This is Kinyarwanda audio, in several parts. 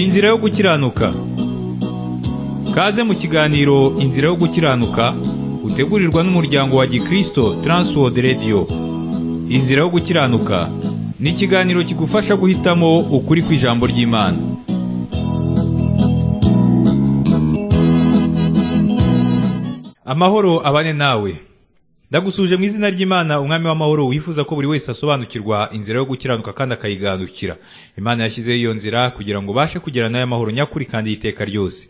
Inzira yo gukiranuka kaze mu kiganiro inzira yo gukiranuka utegurirwa n'umuryango wa gikristo Transworld Radio inzira yo gukiranuka ni ikiganiro kigufasha guhitamo ukuri kw'ijambo ry'imana amahoro abane nawe ndagusuje mu izina ry'imana umwami w'amahoro wifuza ko buri wese asobanukirwa inzira yo gukiranuka kandi akayigandukira imana yashyizeho iyo nzira kugira ngo ubashe kugera nayo amahoro nyakuri kandi y'iteka ryose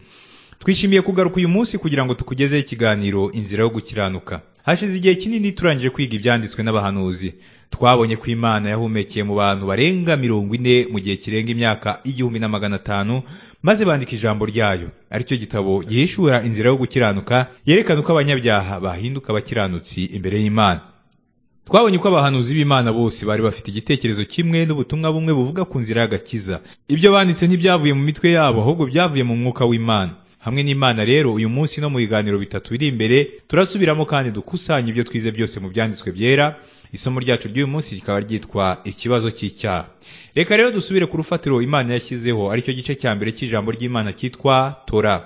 twishimiye kugaruka uyu munsi kugira ngo tukugezeho ikiganiro inzira yo gukiranuka hashize igihe kinini turangije kwiga ibyanditswe n'abahanuzi twabonye ko imana yahumekeye mu bantu barenga mirongo ine mu gihe kirenga imyaka igihumbi na magana atanu maze bandika ijambo ryayo aricyo gitabo gihishura inzira yo gukiranuka yerekana uko abanyabyaha bahinduka abakiranutsi imbere y'imana twabonye ko abahanuzi b'imana bose bari bafite igitekerezo kimwe n'ubutumwa bumwe buvuga ku nzira y'agakiza ibyo banditse ntibyavuye mu mitwe yabo ahubwo byavuye mu mwuka w'imana hamwe n'imana rero uyu munsi no mu biganiro bitatu biri imbere turasubiramo kandi dukusanya ibyo twize byose mu byanditswe byera isomo ryacu ry'uyu munsi rikaba ryitwa ikibazo cy'icyaha reka rero dusubire ku rufatiro imana yashyizeho aricyo gice cya mbere cy'ijambo ry'imana cyitwa tora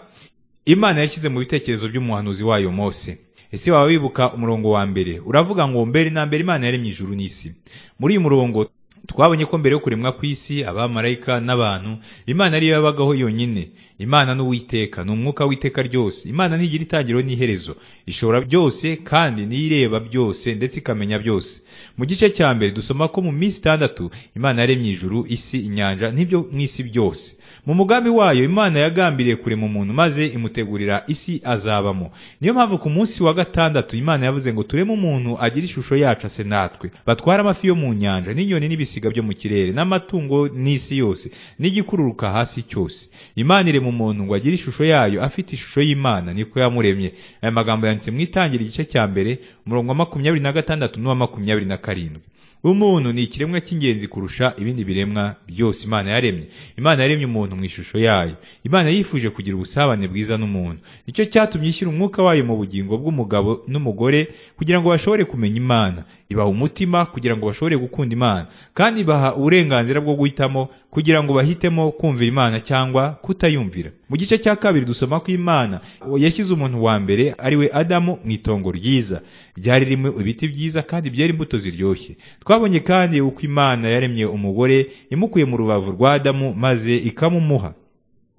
imana yashyize mu bitekerezo by'umuhanuzi wayo mose ese waba wibuka umurongo wa mbere uravuga ngo mbere na mbere imana yaremye ijuru n'isi muri uyu murongo twabonye ko mbere yo kuremwa ku isi abamarayika n'abantu imana ariyo yabagaho yonyine imana n'uwiteka ni umwuka w'iteka ryose imana ntigira itangiriro n'iherezo ishobora byose kandi n'ireba byose ndetse ikamenya byose mu gice cya mbere dusoma ko mu minsi itandatu imana yaremye ijuru isi inyanja n'ibyo mu isi byose mu mugambi wayo imana yagambiriye kurema umuntu maze imutegurira isi azabamo niyo mpamvu ku munsi wa gatandatu imana yavuze ngo tureme umuntu agire ishusho yacu ase natwe batware amafi yo mu nyanja n'inyoni n'ibisiga byo mu kirere n'amatungo n'isi yose n'igikururuka hasi cyose imana irema umuntu ngo agire ishusho yayo afite ishusho y'imana niko yamuremye aya magambo yanditse mu itangira igice cya mbere umurongo wa makumyabiri na gatandatu n'uwa makumyabiri na karindwi umuntu ni ikiremwa cy'ingenzi kurusha ibindi biremwa byose imana yaremye imana yaremye umuntu mu ishusho yayo imana yifuje kugira ubusabane bwiza n'umuntu nicyo cyatumye ishyira umwuka wayo mu bugingo bw'umugabo n'umugore kugira ngo bashobore kumenya imana ibaha umutima kugira ngo bashobore gukunda imana kandi baha uburenganzira bwo guhitamo kugira ngo bahitemo kumvira imana cyangwa kutayumvira mu gice cya kabiri dusoma ko imana yashyize umuntu wa mbere ariwe adamu mu itongo ryiza ryari ririmo ibiti byiza kandi byera imbuto ziryoshye twabonye kandi uko imana yaremye umugore imukuye mu rubavu rwa adamu maze ikamumuha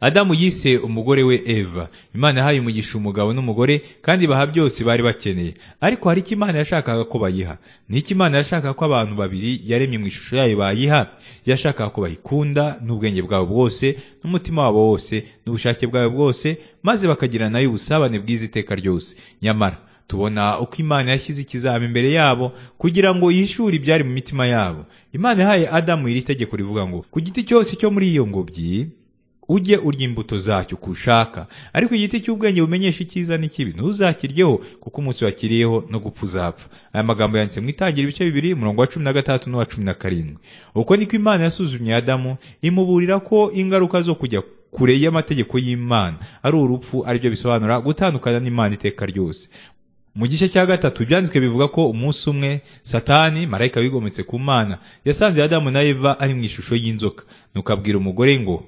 adamu yise umugore we eva imana yahaye umugisha umugabo n'umugore kandi baha byose bari bakeneye ariko hari icyo imana yashakaga ko bayiha n'icyo imana yashakaga ko abantu babiri yaremye mu ishusho yayo bayiha yashakaga ko bayikunda n'ubwenge bwabo bwose n'umutima wabo wose n'ubushake bwabo bwose maze bakagira nayo ubusabane bwiza iteka ryose nyamara tubona uko imana yashyize ikizami imbere yabo kugira ngo yishure ibyari mu mitima yabo imana yahaye adamu iri tegeko rivuga ngo ku giti cyose cyo muri iyo ngobyi ujye urya imbuto zacyo uko ushaka ariko igiti cy'ubwenge bumenyesha icyiza n'ikibi ntuzakiryeho kuko umunsi wakiriyeho no gupfa uzapfa aya magambo yanditse mu itangira ibice bibiri umurongo wa cumi na gatandatu n'uwa cumi na karindwi uko niko imana yasuzumye adamu imuburira ko ingaruka zo kujya kure y'amategeko y'imana ari urupfu aribyo bisobanura gutandukana n'imana iteka ryose mu gice cya gatatu ibyanditswe bivuga ko umunsi umwe satani marayika wigometse ku mana yasanze adamu na eva ari mu ishusho y'inzoka nuko abwira umugore ngo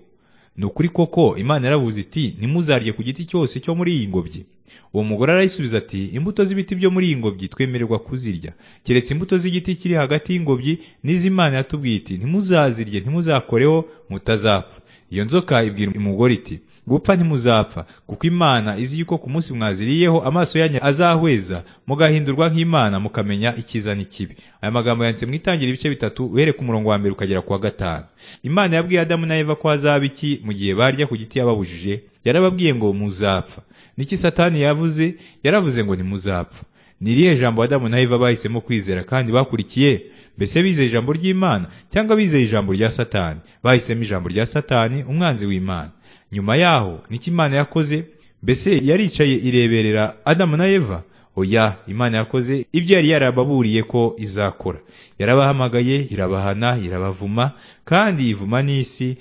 ni ukuri koko imana yaravuze iti nimuzarye ku giti cyose cyo muri iyi ngobyi uwo mugore arayisubiza ati imbuto z'ibiti byo muri iyi ngobyi twemererwa kuzirya keretse imbuto z'igiti kiri hagati y'ingobyi n'iz'imana yatubwiye iti ntimuzazirye ntimuzakoreho mutazapfa iyo nzoka ibwira umugore iti gupfa ntimuzapfa kuko imana izi yuko ku munsi mwaziriyeho amaso yanyu azahweza mugahindurwa nk'imana mukamenya icyiza n'ikibi aya magambo yanditse mu itangira ibice bitatu uhere ku murongo wa mbere ukagera ku wa gatanu imana yabwiye adamu na eva ko hazaba iki mu gihe barya ku giti yababujije yarababwiye ngo muzapfa niki satani yavuze yaravuze ngo ntimuzapfa ni irihe jambo adamu na eva bahisemo kwizera kandi bakurikiye mbese bizeye ijambo ry'imana cyangwa bizeye ijambo rya satani bahisemo ijambo rya satani umwanzi w'imana nyuma yaho niki imana yakoze mbese yaricaye ireberera adamu na eva oya imana yakoze ibyo yari yarababuriye ko izakora yarabahamagaye irabahana irabavuma kandi ivuma n'isi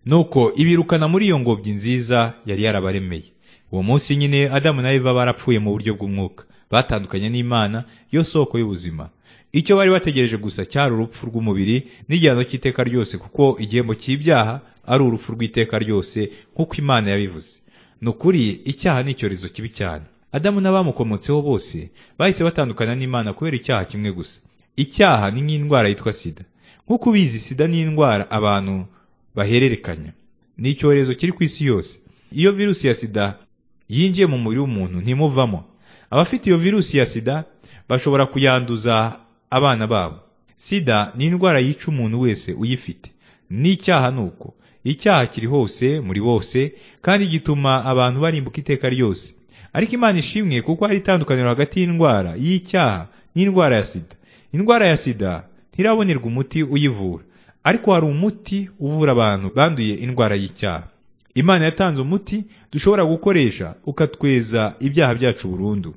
nuko ibirukana muri iyo ngobyi nziza yari yarabaremeye uwo munsi nyine adamu na eva barapfuye mu buryo bw'umwuka batandukanye n'imana yo soko y'ubuzima icyo bari bategereje gusa cyari urupfu rw'umubiri n'igihano cy'iteka ryose kuko igihembo cy'ibyaha ari urupfu rw'iteka ryose nk'uko imana yabivuze ni ukuri icyaha ni icyorezo kibi cyane adamu n'abamukomotseho bose bahise batandukana n'imana kubera icyaha kimwe gusa icyaha ni nk'indwara yitwa sida nk'uko ubizi sida ni indwara abantu bahererekanya ni icyorezo kiri ku isi yose iyo virusi ya sida yinjiye mu mubiri w'umuntu ntimuvamo abafite iyo virusi ya sida bashobora kuyanduza abana babo sida ni indwara yica umuntu wese uyifite n'icyaha ni uko icyaha kiri hose muri bose kandi gituma abantu barimbuka iteka ryose ariko imana ishimwe kuko hari itandukaniro hagati y'indwara y'icyaha n'indwara ya sida indwara ya sida ntirabonerwa umuti uyivura ariko hari umuti uvura abantu banduye indwara y'icyaha imana yatanze umuti dushobora gukoresha ukatweza ibyaha byacu burundu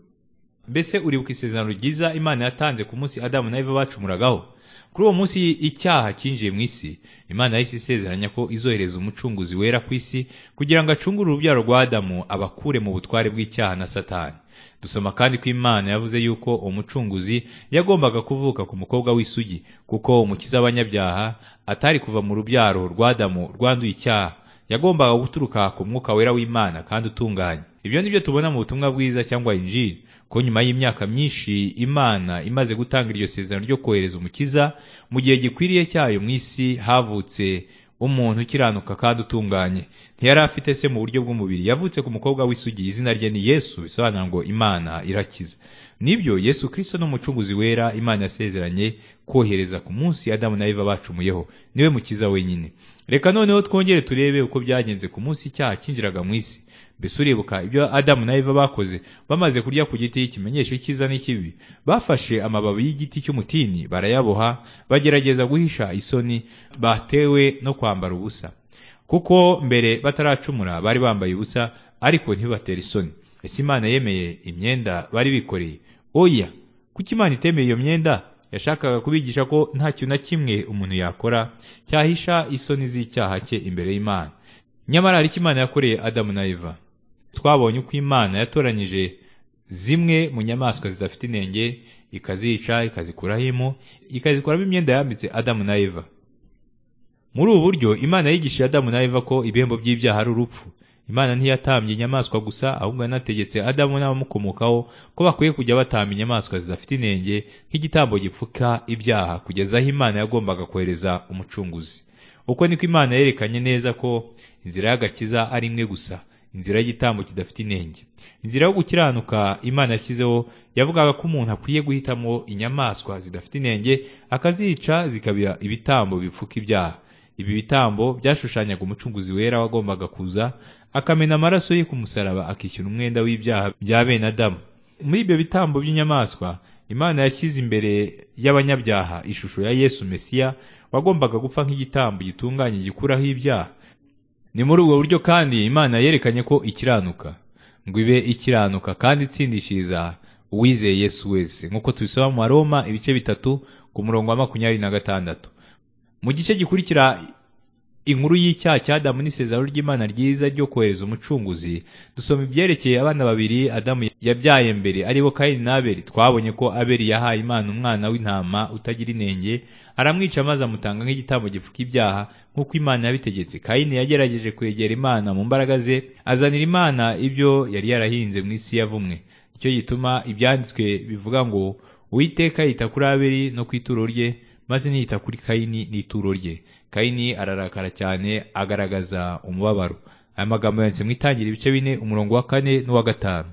mbese uribuka isezerano ryiza imana yatanze ku munsi adamu na eva bacumuragaho kuri uwo munsi icyaha cyinjiye mu isi imana yahise isezeranya ko izohereza umucunguzi wera ku isi kugira ngo acungure urubyaro rwa adamu abakure mu butware bw'icyaha na satani dusoma kandi ko imana yavuze yuko umucunguzi yagombaga kuvuka ku mukobwa w'isugi kuko umukiza w'abanyabyaha atari kuva mu rubyaro rwa adamu rwanduye icyaha yagombaga guturuka ku mwuka wera w'imana kandi utunganye ibyo ni byo tubona mu butumwa bwiza cyangwa injiri ko nyuma y'imyaka myinshi imana imaze gutanga iryo sezerano ryo kohereza umukiza mu gihe gikwiriye cyayo mu isi havutse umuntu ukiranuka kandi utunganye ntiyari afite se mu buryo bw'umubiri yavutse ku mukobwa w'isugi izina rye ni yesu bisobanura ngo imana irakiza nibyo yesu kirisito n'umucunguzi wera imana yasezeranye kohereza ku munsi adamu na eva bacumuyeho niwe mukiza wenyine reka noneho twongere turebe uko byagenze ku munsi icyaha cyinjiraga mu isi mbese uribuka ibyo adamu na eva bakoze bamaze kurya ku giti ikimenyesho cyiza n'ikibi bafashe amababi y'igiti cy'umutini barayaboha bagerageza guhisha isoni batewe no kwambara ubusa kuko mbere bataracumura bari bambaye ubusa ariko ntibatera isoni ese imana yemeye imyenda bari bikoreye oya kuko imana itemeye iyo myenda yashakaga kubigisha ko nta kintu na kimwe umuntu yakora cyahisha isoni z'icyaha cye imbere y'imana nyamara hari icyo imana yakoreye adamu na eva twabonye uko imana yatoranyije zimwe mu nyamaswa zidafite inenge ikazica ikazikuraho imu ikazikuramo imyenda yambitse adamu na eva muri ubu buryo imana yigishije adamu na eva ko ibihembo by'ibyaha ari urupfu imana ntiyatambye inyamaswa gusa ahubwo yanategetse adamu n'abamukomokaho ko bakwiye kujya batamba inyamaswa zidafite inenge nk'igitambo gipfuka ibyaha kugeza aho imana yagombaga kohereza umucunguzi uko niko imana yerekanye neza ko inzira y'agakiza ari imwe gusa inzira y'igitambo kidafite inenge inzira yo gukiranuka imana yashyizeho yavugaga ko umuntu akwiye guhitamo inyamaswa zidafite inenge akazica zikaba ibitambo bipfuka ibyaha ibi bitambo byashushanyaga umucunguzi wera wagombaga kuza akamena amaraso ye ku musaraba akishyura umwenda w'ibyaha bya bene adamu muri ibyo bitambo by'inyamaswa imana yashyize imbere y'abanyabyaha ishusho ya yesu mesiya wagombaga gupfa nk'igitambo gitunganye gikuraho ibyaha ni muri ubwo buryo kandi imana yerekanye ko ikiranuka ngo ibe ikiranuka kandi itsindishiriza uwizeye yesu wese nk'uko tubisoma mu maroma ibice bitatu ku murongo wa makumyabiri na gatandatu mu gice gikurikira inkuru y'icyaha cya adamu n'isezerano ry'imana ryiza ryo kohereza umucunguzi dusoma ibyerekeye abana babiri adamu yabyaye mbere aribo kayini na aberi twabonye ko aberi yahaye imana umwana w'intama utagira inenge aramwica maze amutanga nk'igitambo gipfuka ibyaha nk'uko imana yabitegetse kayini yagerageje kwegera imana mu mbaraga ze azanira imana ibyo yari yarahinze mu isi yavumwe icyo gituma ibyanditswe bivuga ngo uwiteka yita kuri aberi no ku ituro rye maze ntiyita kuri kayini n'ituro rye kayini ararakara cyane agaragaza umubabaro aya magambo yanditse mu itangira ibice bine umurongo wa kane n'uwa gatanu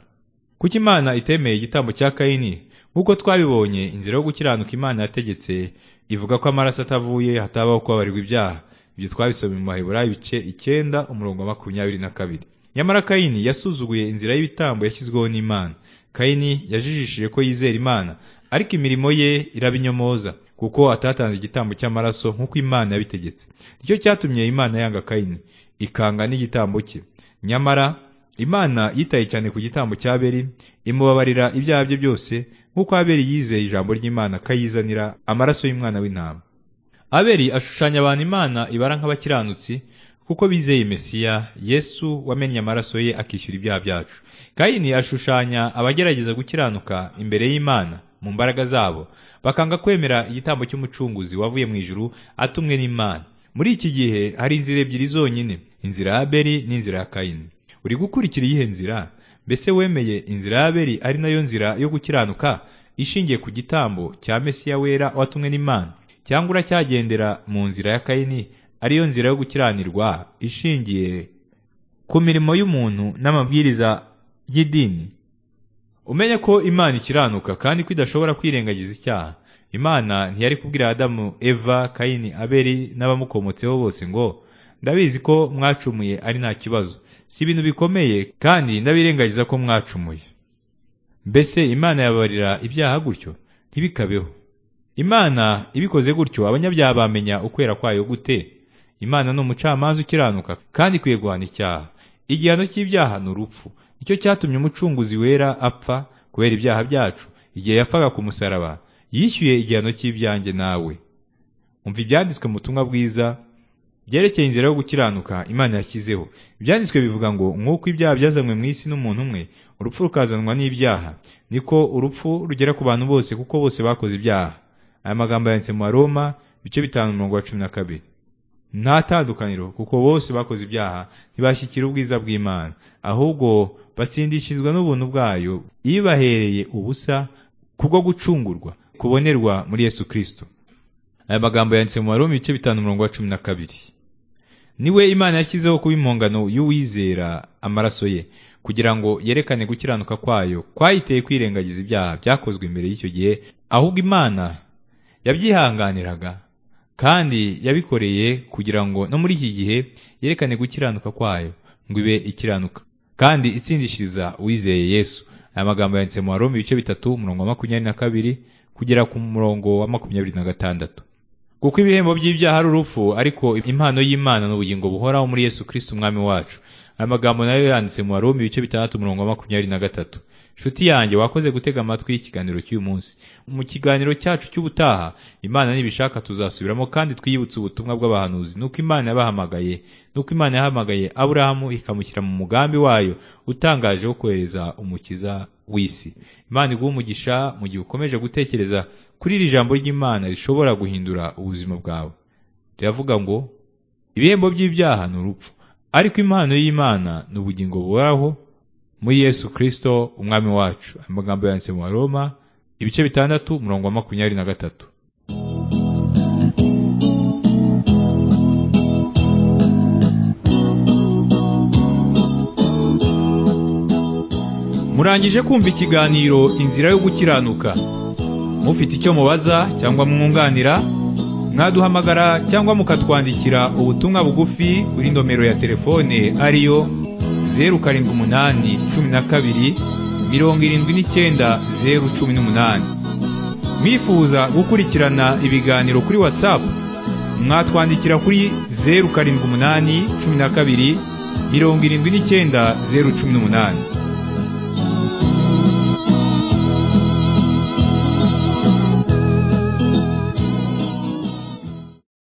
kuko imana itemeye igitambo cya kayini nk'uko twabibonye inzira yo gukiranuka imana yategetse ivuga ko amaraso atavuye hatabaho kubabarirwa ibyaha ibyo twabisoma mu mahebura ibice icyenda umurongo wa makumyabiri na kabiri nyamara kayini yasuzuguye inzira y'ibitambo yashyizweho n'imana kayini yajijishije ko yizera imana ariko imirimo ye irabinyomoza kuko atatanze igitambo cy'amaraso nk'uko imana yabitegetse nicyo cyatumye imana yanga kayini ikanga n'igitambo cye nyamara imana yitaye cyane ku gitambo cya beri imubabarira ibyaha bye byose nk'uko aberi yizeye ijambo ry'imana akayizanira amaraso y'umwana w'intama aberi ashushanya abantu imana ibara nk'abakiranutsi kuko bizeye mesiya yesu wamennye amaraso ye akishyura ibyaha byacu kayini ashushanya abagerageza gukiranuka imbere y'imana mu mbaraga zabo bakanga kwemera igitambo cy'umucunguzi wavuye mu ijuru atumwe n'imana muri iki gihe hari inzira ebyiri zonyine inzira ya abeli n'inzira ya kayini uri gukurikira iyihe nzira mbese wemeye inzira ya abeli ari nayo nzira yo gukiranuka ishingiye ku gitambo cya mesiya wera watumwe n'imana cyangwa uracyagendera mu nzira ya kayini ariyo nzira yo gukiranirwa ishingiye ku mirimo y'umuntu n'amabwiriza y'idini umenye ko imana ikiranuka kandi ko idashobora kwirengagiza icyaha imana ntiyari kubwira adamu eva kayini abeli n'abamukomotseho bose ngo ndabizi ko mwacumuye ari nta kibazo si ibintu bikomeye kandi ndabirengagiza ko mwacumuye mbese imana yabarira ibyaha gutyo ntibikabeho imana ibikoze gutyo abanyabyaha bamenya ukwera kwayo gute imana ni umucamanza ukiranuka kandi ikwiye guhana icyaha igihano cy'ibyaha ni urupfu nicyo cyatumye umucunguzi wera apfa kubera ibyaha byacu igihe yapfaga ku musaraba yishyuye igihano cy'ibyanjye nawe umva ibyanditswe mu butumwa bwiza byerekeye inzira yo gukiranuka imana yashyizeho ibyanditswe bivuga ngo nk'uko ibyaha byazanywe mu isi n'umuntu umwe urupfu rukazanwa n'ibyaha niko urupfu rugera ku bantu bose kuko bose bakoze ibyaha aya magambo yanditse mu maroma ibice bitanu mirongo cumi na kabiri nta tandukaniro kuko bose bakoze ibyaha ntibashyikira ubwiza bw'imana ahubwo batsindishizwa n'ubuntu bwayo ibahereye ubusa kubwo gucungurwa kubonerwa muri yesu kirisito aya magambo yanditse mu maroma ibice bitanu umurongo wa cumi na kabiri niwe imana yashyizeho kuba impongano y'uwizera amaraso ye kugira ngo yerekane gukiranuka kwayo kwayiteye kwirengagiza ibyaha byakozwe imbere y'icyo gihe ahubwo imana yabyihanganiraga kandi yabikoreye kugira ngo no muri iki gihe yerekane gukiranuka kwayo ngo ibe ikiranuka kandi itsindishiriza uwizeye yesu aya magambo yanditse mu waroma ibice bitatu umurongo wa makumyabiri na kabiri kugera ku murongo wa makumyabiri na gatandatu kuko ibihembo by'ibyaha ari urupfu ariko impano y'imana ni ubugingo buhoraho muri yesu kirisiti umwami wacu aya magambo nayo yanditse mu waroma ibice bitandatu umurongo wa makumyabiri na gatatu inshuti yanjye wakoze gutega amatwi y'ikiganiro cy'uyu munsi mu kiganiro cyacu cy'ubutaha imana nibishaka tuzasubiramo kandi twiyibutse ubutumwa bw'abahanuzi nuko imana yabahamagaye nuko imana yahamagaye aburahamu ikamushyira mu mugambi wayo utangaje wo kohereza umukiza w'isi imana iguha umugisha mu gihe ukomeje gutekereza kuri iri jambo ry'imana rishobora guhindura ubuzima bwawe riravuga ngo ibihembo by'ibyaha ni urupfu ariko impano y'imana ni ubugingo buhoraho muri yesu kirisito umwami wacu amagambo yanditse mu baroma ibice bitandatu umurongo wa makumyabiri na gatatu murangije kumva ikiganiro inzira yo gukiranuka mufite icyo mubaza cyangwa mwunganira mwaduhamagara cyangwa mukatwandikira ubutumwa bugufi kuri nomero ya telefone ariyo zeru karindwi umunani cumi na kabiri mirongo irindwi n'icyenda zeru cumi n'umunani mwifuza gukurikirana ibiganiro kuri watsapu mwatwandikira kuri zeru karindwi umunani cumi na kabiri mirongo irindwi n'icyenda zeru cumi n'umunani